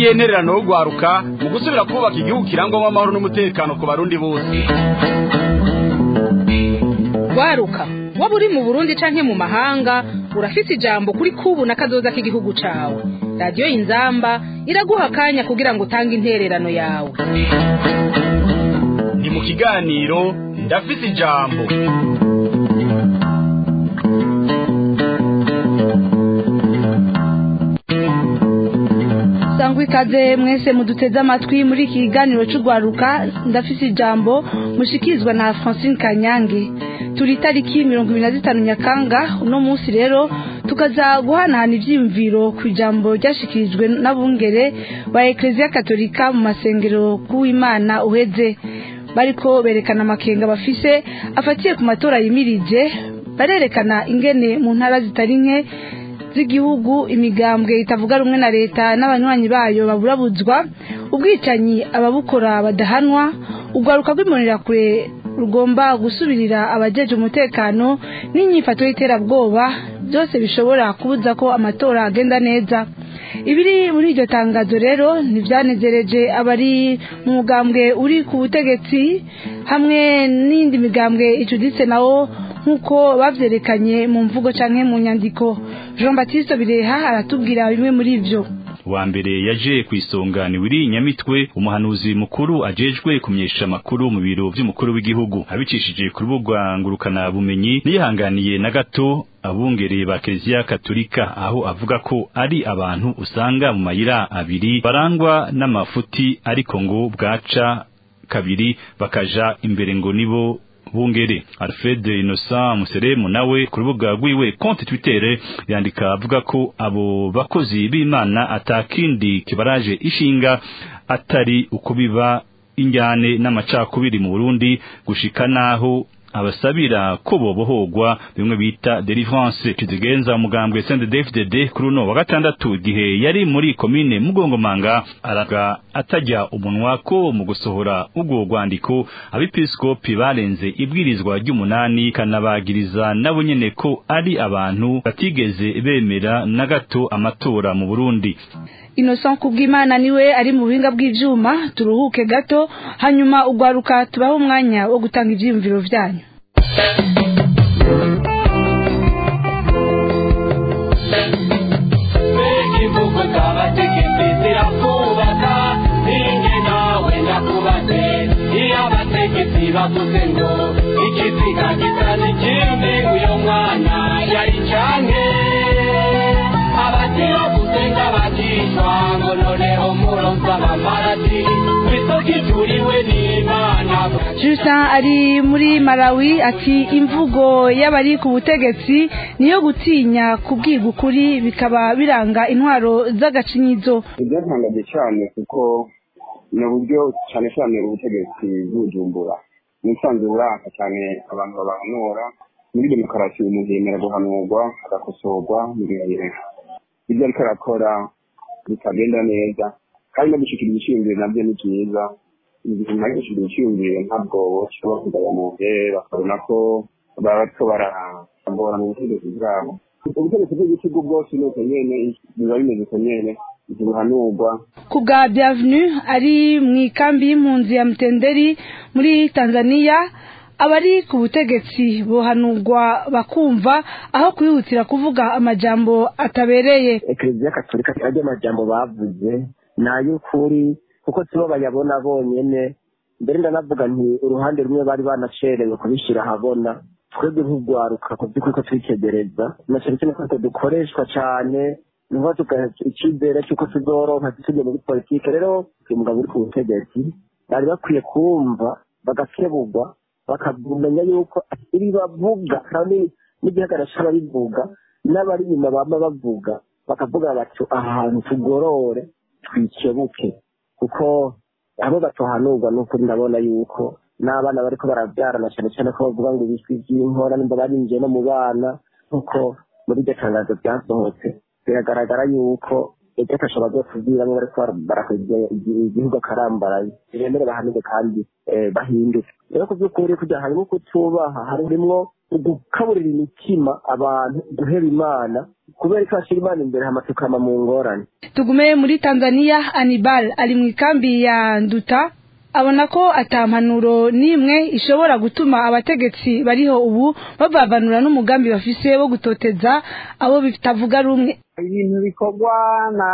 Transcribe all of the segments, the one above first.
niyo ntererano yo gwaruka mu gusubira kubaka igihugu kirangwamo amahoro n'umutekano ku barundi bose gwaruka waba uri mu burundi canke mu mahanga urafise ijambo kuri kubu na kazoza k'igihugu cawe radiyo inzamba iraguha akanya kugira ngo utange intererano yawe ni mu kiganiro ndafise ijambo sangwa ikaze mwese muduteze amatwi muri iki kiganiro cy'urwaruka ndafise ijambo mushikirizwa na francine kanyange turi itariki mirongo ibiri na zitanu nyakanga uno munsi rero tukaza guhanahana ibyiyumviro ku ijambo ryashikirijwe n'abungere ba ekereziya katolika mu masengero k'uwimana uheze bariko berekana amakenga bafise afatiye ku matora yimirije barerekana ingene mu ntara zitari nke z'igihugu imigambwe itavuga rumwe na leta n'abanywanyi bayo baburabuzwa ubwicanyi ababukora badahanwa urwaruka rw'imbonerakure rugomba gusubirira abajeje umutekano n'inyifato y'iterabwoba byose bishobora kubuza ko amatora agenda neza ibiri muri iryo tangazo rero ntibyanezereje abari mu mugambwe uri ku butegetsi hamwe n'indi migambwe icuditse nawo nk'uko bavyerekanye mu mvugo canke mu nyandiko jean baptiste bireha aratubwira bimwe muri ivyo wa mbere yaje ku isonga ni wiri nyamitwe umuhanuzi mukuru ajejwe kumyesha amakuru mu biro vy'umukuru w'igihugu abicishije ku rubuga ngurukana bumenyi niyihanganiye na gato abungere ba Kiliziya Katolika aho avuga ko ari abantu usanga mu mayira abiri barangwa n'amafuti ariko ngo bwaca kabiri bakaja imbere ngo nibo bungere Alfred Innocent Museremu nawe ku rubuga rwiwe konti Twitter yandika avuga ko abo bakozi b'Imana atakindi kibaraje ishinga atari ukubiba injyane n'amacakubiri mu Burundi gushika naho abasabira ko bobohogwa bimwe bita delivrance kizigenza umugambwe Saint David kuri uno wa gatandatu igihe yari muri komine Mugongomanga araga atajya umunwa ko mu gusohora ubwo rwandiko abepiskopi barenze ibwirizwa ry'umunani kanabagiriza nabo nyene ko ari abantu batigeze bemera na gato amatora mu Burundi innocent kubw'imana niwe ari mu buhinga bw'ivyuma turuhuke gato hanyuma ugwaruka tubahe umwanya wo gutanga ivyiyumviro vyanyu imvugo z'abategetsi zirakubaka ninjye nawe nakubaze iyo abategetsi bavuze ngo ikiziga gisa n'ikindi uyo mwana yari canke abatibavuze ng'abakishwa ngo noneho muronsa abamarati kw'isoko ijuriwe n'imana Justin ari muri Malawi ati imvugo y'abari ku butegetsi niyo gutinya kubwirwa ukuri bikaba biranga intwaro z'agacinyizo ibyatangaje cyane kuko ni uburyo cyane cyane ubutegetsi bw'ubujumbura nisanzwe buraka cyane abantu babahanura muri demokarasi umuntu yemera guhanurwa agakosorwa mu bihe ibyo ariko arakora bitagenda neza kandi no gushyikira ibishingiro nabyo ni byiza igihe ntari gushyikira ibishingiro ntabwo bashobora kugaya mu gihe bakabona ko baba bariko baragora mu butegetsi bwabo ubutegetsi bw'igihugu bwose ni uko nyene biba bimeze uko nyene ntibuhanurwa ku bwa bienvenue ari mu ikambi y'impunzi ya mutenderi muri tanzania abari ku butegetsi buhanurwa bakumva aho kwihutira kuvuga amajambo atabereye ekereziya katolika ajya amajambo bavuze ni ay'ukuri kuko sibo bayabona bonyene mbere ndanavuga nti uruhande rumwe bari banacerewe kubishyira ahabona twebwe nk'urwaruka ku by'ukuri ko twitegereza na cyane cyane ko dukoreshwa cyane niho tugaha icyizere cy'uko tuzoronka tujya muri politike rero uyu mugabo uri ku butegetsi bari bakwiye kumva bagakebugwa bakamenya yuko ibi bavuga kandi n'igihagararo cy'ababivuga n'abari inyuma baba bavuga bakavuga bati aha hantu tugorore twikebuke kuko abo batuhanurwa ni ukuri ndabona yuko n'abana bariko barabyarana cyane cyane ko bavuga ngo ibiswi by'inkora nimba barinjiye no mu bana nk'uko muri iryo tangazo ryasohotse biragaragara yuko ejo atasha bazotubwiramwo bariko barakwegera igihugu akarambaraye ntibemere bahanike kandi eh, bahinduke rero ku by'ukuri kugira harimo kutubaha harimwo gukaburira imitima abantu guhera imana kubera ko hashyira imana imbere hama tukama mu ngorane tugume muri tanzania anibal ari mu ikambi ya nduta abona ko atampanuro n'imwe ishobora gutuma abategetsi bariho ubu babavanura n'umugambi bafise wo gutoteza abo bitavuga rumwe ibintu bikorwa na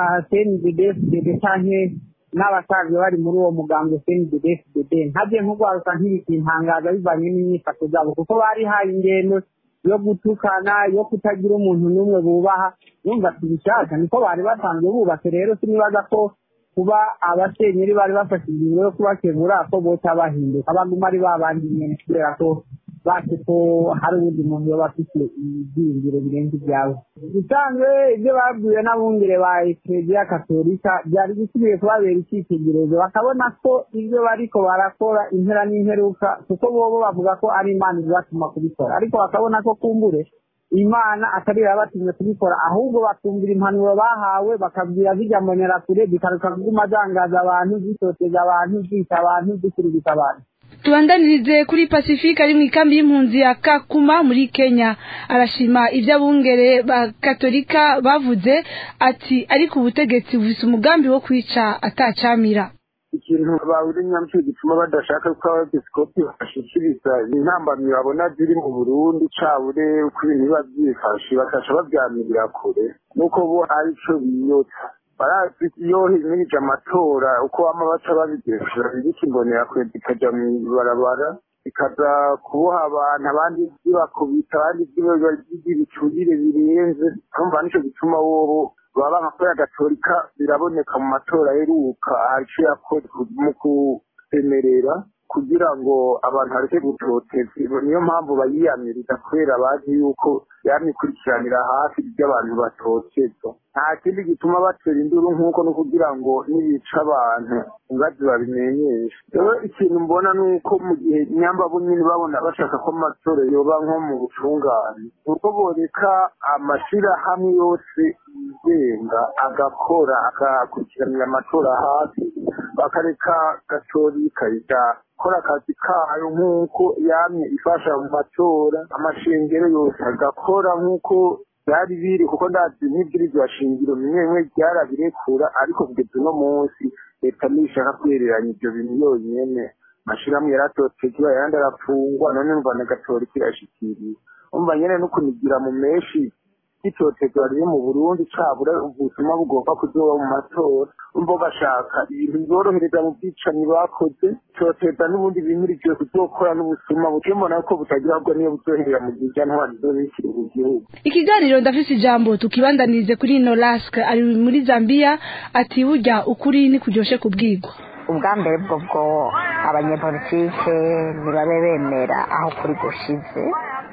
cndfdd canke n'abasanzwe bari muri uwo mugambi cndfdd ntabyo nk'urwaruka ntibikintangaza bivanye n'imyifato zabo kuko barihaye ingendo yo gutukana yo kutagira umuntu n'umwe bubaha yumva tubishaka niko bari basanzwe bubatse rero sinibaza ko kuba abasenyeri bari bafashe ingingo yo kubakebura ko boca bahinduka baguma ari babandi nyene kubera ko base ko hari uwundi muntu yoba afite ibyiyumviro birenze ibyawe ubusanzwe ibyo babwiwe n'abungere ba ekereziya katolika byari bikwiye kubabera icyitegererezo bakabona ko ibyo bariko barakora impera n'imperuka kuko bobo bavuga ko ari imana ibatuma kubikora ariko bakabona ko kumbure imana atari yabatumye kubikora ahubwo bakumvira impanuro bahawe bakabwira zijya kure zikaruka kuguma zangaza abantu zitoteza abantu zica abantu zikurubita abantu tubandanirize kuri pacifique ari mu ikambi y'impunzi ya kakuma muri kenya arashima ibyo abungere ba katolika bavuze ati ariko ubutegetsi bufise umugambi wo kwica atacamira ikintu bawuri nyamshi gituma badashaka ko abepiskopi bashikiriza intambamyi babona ziri mu burundi cabure uko ibintu biba vyifashe bakaca babyamirira kure nuko bo hari ico biyotsa barazi iyo himirije amatora uko bama baca babigesha bikimbonera kure zikaja mw'ibarabara bikaza kuboha abantu abandi zibakubita abandi zibicurire birenze urumva nico gituma wobo baba nka gatolika biraboneka mu matora aheruka ico yakoze mu kusemerera kugira ngo abantu bareke gutoteza niyo mpamvu bayiyamiriza kubera bazi yuko yamikurikiranira hafi ibyo abantu batoteza nta kindi gituma batera induru nk'uko no kugira ngo nibica abantu ingazi babimenyesha rero ikintu mbona ni uko mu gihe nyamba nyine babona bashaka ko amatora yoba nko mu butungane uko boreka amashirahamwe yose yigenga agakora agakurikiranira amatora hafi bakareka gatorika gakora akazi kayo nk'uko yamye ifasha mu matora amashengero yose agakora nk'uko byari biri kuko ndazi nk'ibwirizwa shingiro bimwe bimwe byarabirekura ariko kugeza uno munsi leta nishaka kwereranya ibyo bintu yonyene amashirahamwe yaratotejwe ayandi arafungwa none numva na gatorika irashikiriye umva nyene no kunigira mu menshi itotezwa riri mu burundi cabura ubuzima bugomba kuzoba mu matora umva bashaka ibintu biborohereza mu bwicanyi bakoze toteza n'ubundi bimirikiwe kuzokora n'ubusuma buke mbona ko butagira ahubwo niyo buzoherera mu gihe ija ntwari zobishyira mu gihugu ikiganiro ndafise ijambo tukibandanirize kuri norask ari muri zambia ati burya ukuri ntikuryoshe kubwirwa ubwa mbere bwo bwo abanyepolitike ntibabe bemera aho kuri gushize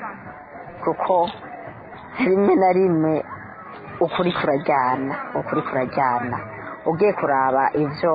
kuko rimwe na rimwe ukuri kurajyana ukuri kurajyana ugiye kuraba ibyo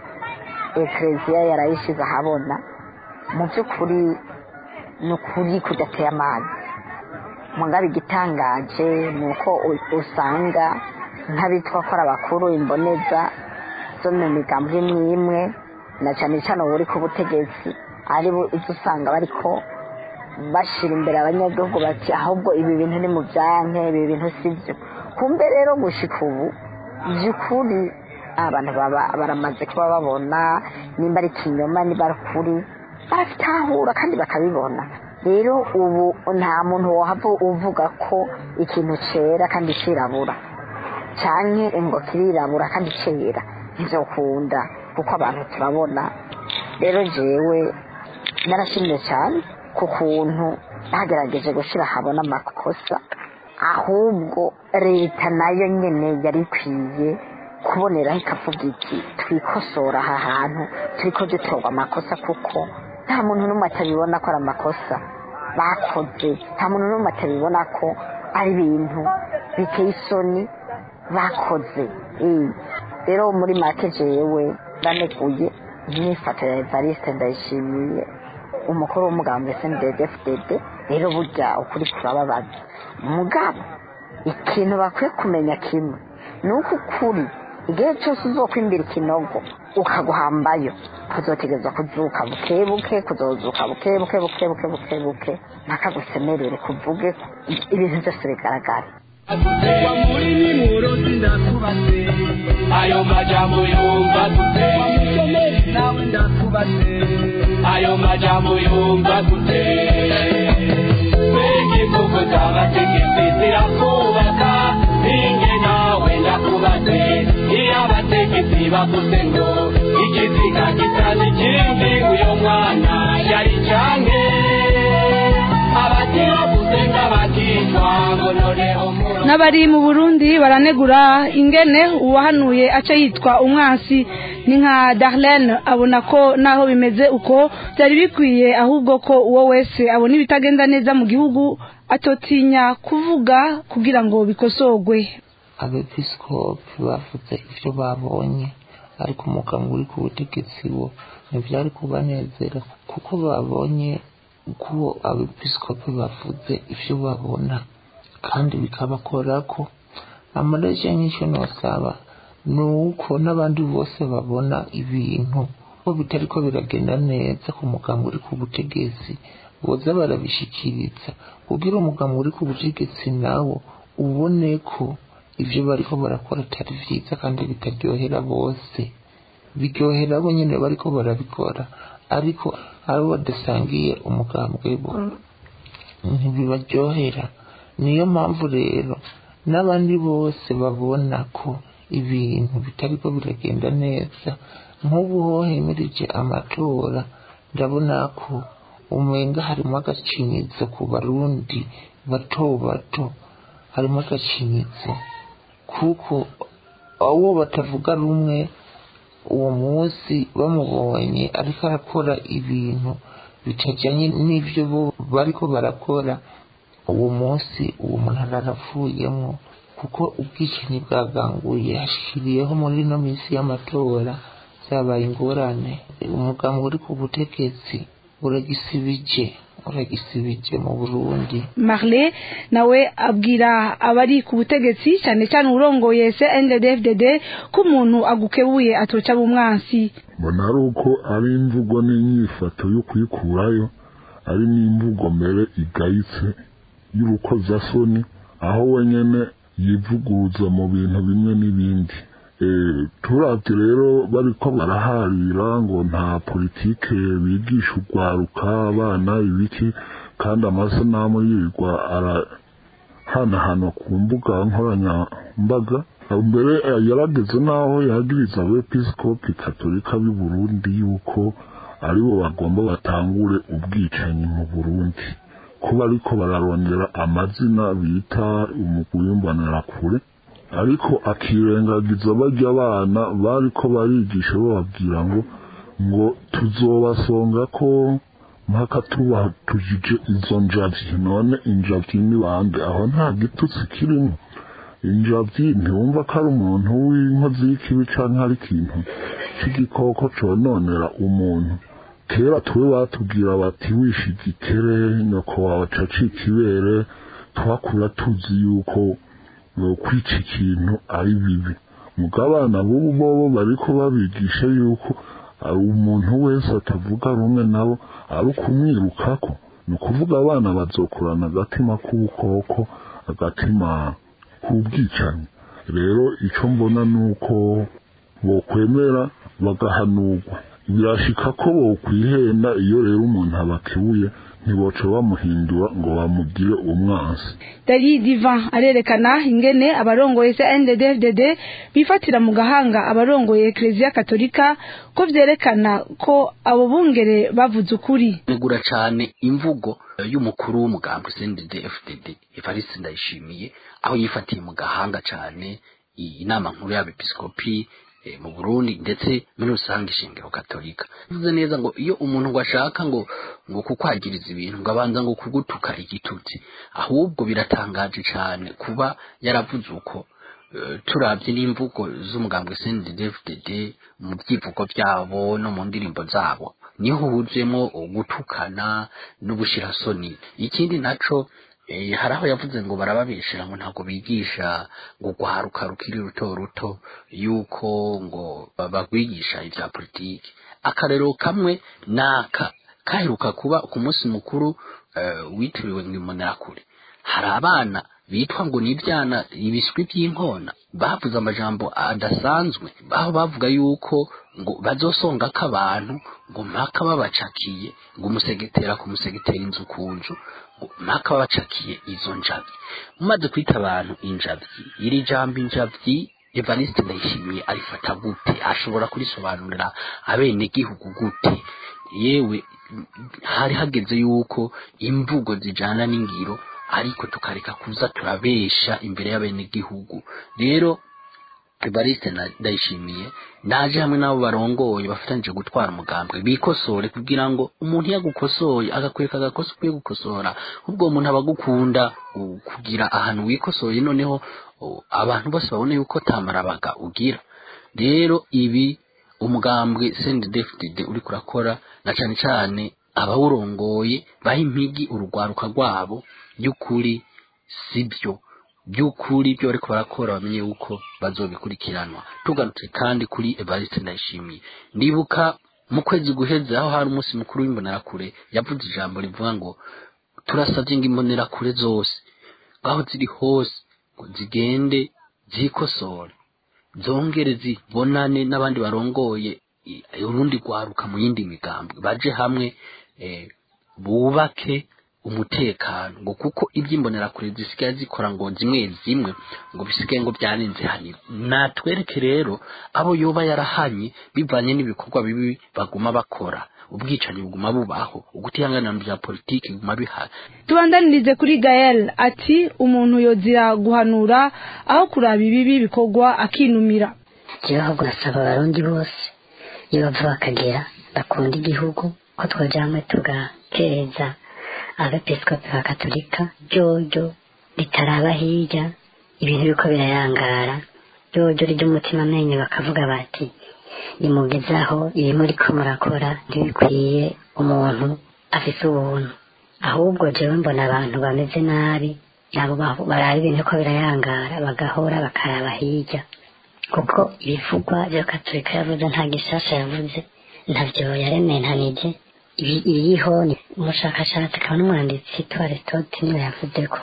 ekereziya yarayishize ahabona mu by'ukuri ni ukuri kudateye amazi mugabe igitangaje ni uko usanga nk'abitwa ko ari abakuru imboneza zo mu migambi imwe imwe na cyane cyane ubu uri ku butegetsi ari ibyo usanga bariko bashyira imbere abanyagihugu bati ahubwo ibi bintu ni mu byanke ibi bintu si byo kumbe rero gushika ubu by'ukuri abantu baba baramaze kuba babona nimba ari ikinyoma niba ari ukuri barabitahura kandi bakabibona rero ubu nta muntu wahava uvuga ko ikintu cyera kandi kirabura cyane ngo kirirabura kandi cyera ntizokunda kuko abantu turabona rero jewe narashimye cyane ku kuntu bagerageje gushyira ahabona amakosa ahubwo leta nayo nyine yari ikwiye kuboneraho ikavuga iti twikosora aha hantu turi ko dutorwa amakosa kuko nta muntu n'umwe atabibona ko ari amakosa bakoze nta muntu n'umwe atabibona ko ari ibintu biteye isoni bakoze rero muri make jewe baneguye imyifato ya evariste ndayishimiye umukuru w'umugambi SNDD-FDD rero burya ukuri kurababaza mugabo ikintu bakwiye kumenya kimwe ni uko ukuri igihe cyose uzokwimbira ikinogo ukaguhambayo kuzotegereza kuzuka buke buke kuzozuka buke buke buke buke buke buke ntakagusemerere kuvuge ibintu byose bigaragara wa muri nimuroti ndatubatse ayo majambo yumva dute wa mushomeri nawe ndatubatse ayo majambo yumva dute mbega imvugo z'abategetsi zirakubaka ninge nawe ndakubatse iyo abategetsi bavuze ngo ikiziga gisa n'ikindi uyo mwana yari canke abatibavuze nk'abakicwa ngo noneho muro n'abari mu burundi baranegura ingene uwahanuye aca yitwa umwansi ni nka darlene abona ko naho bimeze uko byari bikwiye ahubwo ko uwo wese abona ibitagenda neza mu gihugu atotinya kuvuga kugira ngo bikosorwe abepiskopi bavuze ibyo babonye ariko umuganga uri ku butegetsi bo ntibyari kubanezera kuko babonye ko abepiskopi bavuze ibyo babona kandi bikabakora ko amareje y'icyo nosaba ni uko n'abandi bose babona ibintu ko bitari ko biragenda neza ku muganga uri ku butegetsi boza barabishikiriza kugira umuganga uri ku butegetsi nawo ubone ko ibyo bariko barakora atari vyiza kandi bitaryohera bose biryohera abo nyene bariko barabikora ariko abo badasangiye umugambwe bo ntibibaryohera niyo mpamvu rero n'abandi bose babona ko ibintu bitariko biragenda neza nk'ubu ho hemirije amatora ndabona ko umenga harimo agacinyizo ku barundi bato bato harimo agacinyizo kuko abo batavuga rumwe uwo munsi bamubonye ariko arakora ibintu bitajyanye n'ibyo bo bariko barakora uwo munsi uwo muntu araravuyemo kuko ubwicanyi bwaganguye hashiriyeho muri ino minsi y'amatora zabaye ingorane umugambi uri ku butegetsi uragisibije uragisibije mu burundi marle nawe abwira abari ku butegetsi cyane cyane urongoye CNDD-FDD ko umuntu agukebuye atoca bumwansi mbona ari uko ari imvugo n'inyifato yo kuyikurayo ari n'imvugo mbere igayitse y'urukozasoni aho wenyene yivuguruza mu bintu bimwe n'ibindi turabye rero bariko baraharira ngo nta politike bigisha urwaruka abana ibiki kandi amasanamu yirirwa arahanahanwa ku mbuga nkoranyambaga mbere yarageze n'aho yagiriza abepiskopi katolika b'i burundi yuko aribo bagomba batangure ubwicanyi mu burundi kuba ariko bararondera amazina bita umuguyumbanira ariko akirengagiza bajya abana bariko barigisha bababwira ngo ngo tuzobasonga ko mpaka tubatujije izo njavyi none injavyi ni bande aho nta gitutsi kirimo injavyi ntiwumva ko ari umuntu w'inkozi y'ikibi canke ari ikintu c'igikoko cononera umuntu kera twe batubwira bati wishigikere nyoko wawe acacika ibere twakura tuzi yuko kwica ikintu ari bibi mugabo abana b'ubu bobo bariko babigisha yuko umuntu wese atavuga rumwe nabo ari ukumwirukako ni ukuvuga abana bazokurana agatima k'ubukoko agatima k'ubwicanyi rero icyo mbona ni uko bokwemera bagahanurwa birashika ko bokwihenda iyo rero umuntu abakebuye ntiboca bamuhindura ngo bamugire umwansi dari divan arerekana ingene abarongoye CNDD-FDD bifatira mu gahanga abarongoye Ecclesia Katolika ko vyerekana ko abo bungere bavuze ukuri negura cane imvugo y'umukuru w'umugambi CNDD-FDD Evariste Ndayishimiye aho yifatiye mu gahanga cane inama nkuru y'abepiskopi mu Burundi ndetse muri rusange ishingiro katolika bivuze neza ngo iyo umuntu ngo ashaka ngo ngo kukwagiriza ibintu ngo abanza ngo kugutuka igitutsi ahubwo biratangaje cyane kuba yaravuze uko turabye n'imvugo z'umugambwe CNDD-FDD mu byivugo byabo no mu ndirimbo zabo niho huzuyemo gutukana n'ubushirasoni ikindi naco Eh, hari aho yavuze ngo barababeshera ngo ntabwo bigisha ngo guharuka rukiri ruto ruto yuko ngo bagwigisha ibya politiki akarero kamwe naka kaheruka kuba ku munsi mukuru eh, witiriwe ngo imbonerakure hari abana bitwa ngo ni ibyana ibiswi by'inkona bavuze amajambo adasanzwe aho bavuga yuko ngo bazosonga ko abantu ngo mpaka babacakiye ngo umusegetera ku musegetera inzu ku nzu ngo mpaka babacakiye izo njabyi mumaze kwita abantu injabyi iri jambo injabyi evariste ndayishimiye arifata gute ashobora kurisobanurira abenegihugu gute yewe hari hageze yuko imvugo zijana n'ingiro ariko tukareka kuza turabesha imbere y'abenegihugu rero evariste na- ndayishimiye naje hamwe n'abo barongoye bafatanyije gutwara umugambwe bikosore kugira ngo umuntu iyo agukosoye agakwereka agakosa ukwiye gukosora ubwo uwo muntu aba agukunda u- kugira ahantu wikosoye noneho u- abantu bose babone yuko tamarabaga ugira rero ibi umugambwe sendedefdid uri kurakora na cane cane abawurongoye baha impigi urugwaruka rwabo by'ukuri sibyo by'ukuri ibyo bariko barakora bamenye yuko bazobikurikiranwa tugarutse kandi kuri evariste ndayishimiye ndibuka mu kwezi guheze aho hari umunsi mukuru w'imbonerakure yavuze ijambo rivuga ngo turasavye ngo imbonerakure zose aho ziri hose ngo zigende zikosore zongere zibonane n'abandi barongoye i- urundi rwaruka mu yindi migambwe baje hamwe eh, bubake umutekano ngo kuko iby'imbonerakure zisigaye zikora ngo zimwe zimwe ngo bisigaye ngo byarenze hanira natwereke rero abo yoba yarahanye bivanye n'ibikorwa bibi baguma bakora ubwicanyi buguma bubaho ugutihanganira mu bya politiki biguma bihari tubandanirize kuri gael ati umuntu yozira guhanura aho kuraba ibibi bikorwa akinumira jewe ahubwo nasaba abarundi bose iyo bava bakagera bakunda igihugu ko twoja hamwe tugakereza abepiskopi ba katolika ryoryo ritaraba hirya ibintu biriko birayangara ryoryo ry'umutima amenyo bakavuga bati nimugezaho ibi muriko murakora ntibikwiye umuntu afise ubuntu ahubwo jewe mbona abantu bameze nabi nabo baho- baraba ibintu ko birayangara bagahora bakaraba hirya kuko ibivugwa bya katolika yavuze nta gishasha yavuze ntavyo yarementanije Ibi- ibiriho ni umushakashatsi akaba n'umwanditsi witwa aristote niwe yavuze ko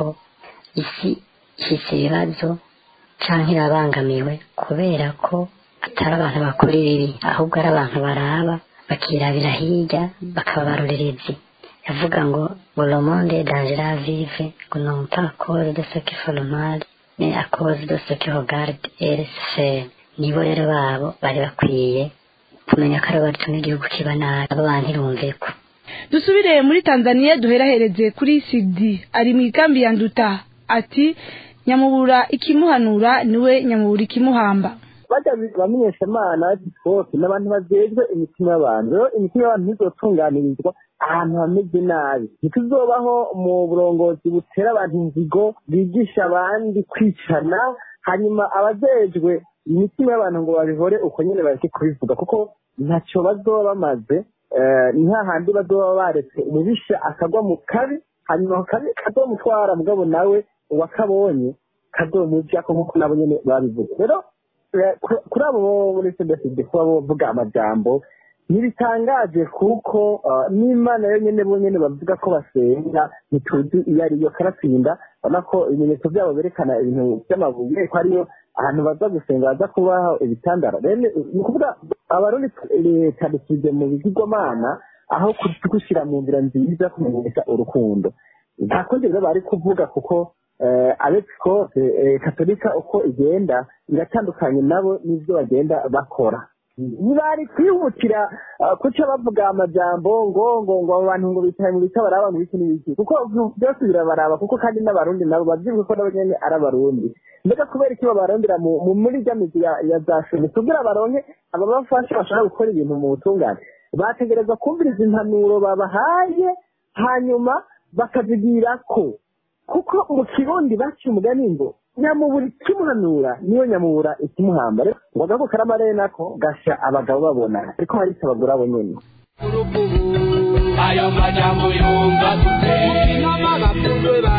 isi ifise ibibazo canke irabangamiwe kubera ko atari abantu bakora ibibi ahubwo ari abantu baraba bakirabira hirya bakaba barorerezi yavuga ngo ngo le monde est dangereux à vivre ngo non pas à cause de ce qui fait le mal mais à cause de ce qui regarde et laisse faire nibo rero babo bari bakwiye kumenya ko ari batuma igihugu kiba nabi abo bantu irumve ko dusubire muri tanzania duherahereze kuri sidi ari mu ikambi ya nduta ati nyamubura ikimuhanura niwe nyamubura ikimuhamba bajya bamenyeshamana bose ni abantu bajejwe imitima y'abantu rero imitima y'abantu ntizotunganirizwa ahantu hameze nabi ntituzobaho mu burongozi butera abantu inzigo bigisha abandi kwicana hanyuma abajejwe imitima y'abantu ngo babihore uko nyine bareke kubivuga kuko ntacyo bazoba bamaze eh, ni hahandi bazoba baretse umubisha akagwa mu kabi hanyuma ako kabi kazomutwara mugabo nawe uwakabonye kazomujako nk'uko nabo nyene babivuze rero eh, ku- kuri abo bo muri cdfd kuba bovuga amajambo ntibitangaje kuko eh, n'imana yo nyene bo nyene bavuga ko basenga ntituzi iyo ariyo karatsinda ubona ko ibimenyetso byabo berekana ibintu by'amabuye ko ariyo ahantu baza gusenga baza kubaho ibitandara rero ni ni ukuvuga abarundi leta dusize mu bigirwamana aho gushyira mu nzira nziza kumenyesha urukundo nta kundi rero bari kuvuga kuko eh, abepiskope eh, katolika uko igenda iratandukanye nabo n'ibyo bagenda bakora ntibari kwihutira ah, kuca bavuga amajambo ngo ngo ngo abo bantu ngo bicaye mu bita baraba ngo biki n'ibiki kuko byose birabaraba kuko kandi n'abarundi nabo babyibuke ko nabo nyene ari abarundi mbega kubera iki babarondera mu mu- muri rya mizi ya ya za shumi kugira baronke ababafasha bashobora gukora ibintu mu butungane bategereza kumviriza impanuro babahaye hanyuma bakazigira ko kuko mu kirundi baciye umugani ngo nyamubura ikimuhanura niyo nyamubura ikimuhamba rero ngo agako karamarere nako gasha abagabo babona ariko hari icyo abagore abo nyene ayo majambo yumva gute inama bapfundwe bari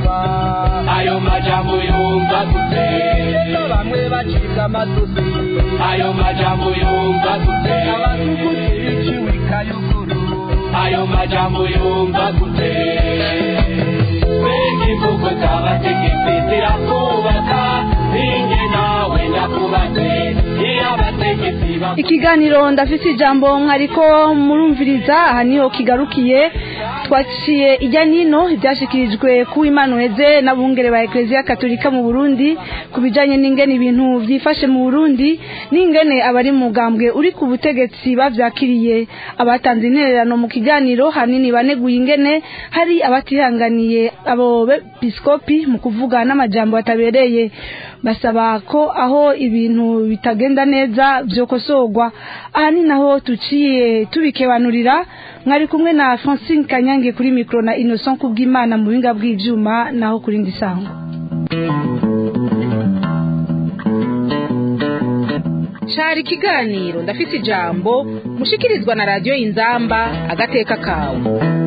bicwa ayo majambo yumva gute bamwe bacibwa amasosi ayo majambo yumva gute abatukuzi biciwe ikayuguru ayo majambo yumva gute mbega imvugo z'abategetsi zirakubaka ninjye nawe ndakubatse iyo abategetsi ikiganiro ndafise ijambo mwariko murumviriza aha niho kigarukiye twaciye ijya nino ibyashyikirijwe ku Emmanuel n'abungere ba ekereziya katolika mu burundi ku bijyanye n'ingene ibintu byifashe mu burundi n'ingene abari mu mugambwe uri ku butegetsi babyakiriye abatanze intererano mu kiganiro hanini baneguye ingene hari abatihanganiye abo bepisikopi mu kuvuga n'amajambo batabereye basaba ko aho ibintu bitagenda neza byokosorwa aha ni naho tuciye tubikebanurira mwari kumwe na francine kanyange kuri mikoro na innocent kubw'imana mu buhinga bw'ibyuma naho kuri ndi sango shara ikiganiro ndafite ijambo mushikirizwa na radiyo inzamba agateka kawe